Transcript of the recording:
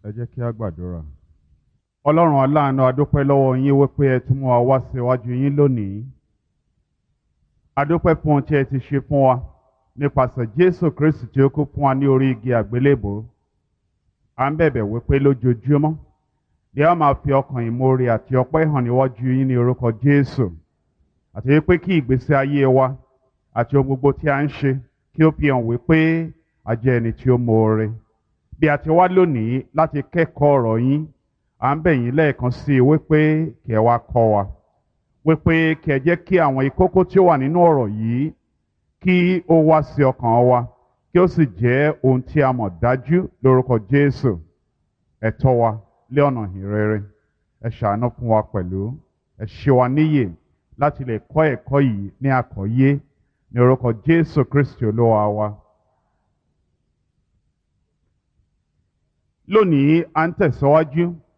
ẹ jẹ́ kí a gbàdúrà. ọlọ́run aláàánú adúpẹ́ lọ́wọ́ yín wípé ẹ tún mú wa wá síwájú yín lónìí. adúpẹ́ fún ohun tí ẹ ti ṣe fún wa nípasẹ̀ jésù kristi tí ó kú fún wa ní orí igi àgbélébò. à ń bẹ̀bẹ̀ wípé lójoojúmọ́ ni a máa fi ọkàn ìmoore àti ọpẹ́ hàn níwájú yín ní orúkọ jésù. àti wípé kí ìgbésí ayé wa àti ohun gbogbo tí a ń ṣe kí ó fi hàn wípé a jẹ́ ẹni tí ó moore bí a ti wá lónìí láti kẹ́kọ̀ọ́ ọ̀rọ̀ yín à ń bẹ̀ yín lẹ́ẹ̀kan sí i wípé kí ẹ wá kọ́ wa wípé kí ẹ jẹ́ kí àwọn ìkókó tí ó wà nínú ọ̀rọ̀ yìí kí ó wá sí ọkàn wa kí ó sì jẹ́ ohun tí a mọ̀ dájú lórúkọ Jésù ẹ tọ́ wa lé ọ̀nà ìrere ẹ ṣàánú fún wa pẹ̀lú ẹ ṣe wa níyè láti lè kọ́ ẹ̀kọ́ yìí ní àkọ́yé ní orúkọ Jésù Kristi olúwa wa. lónìí à ń tẹ̀síwájú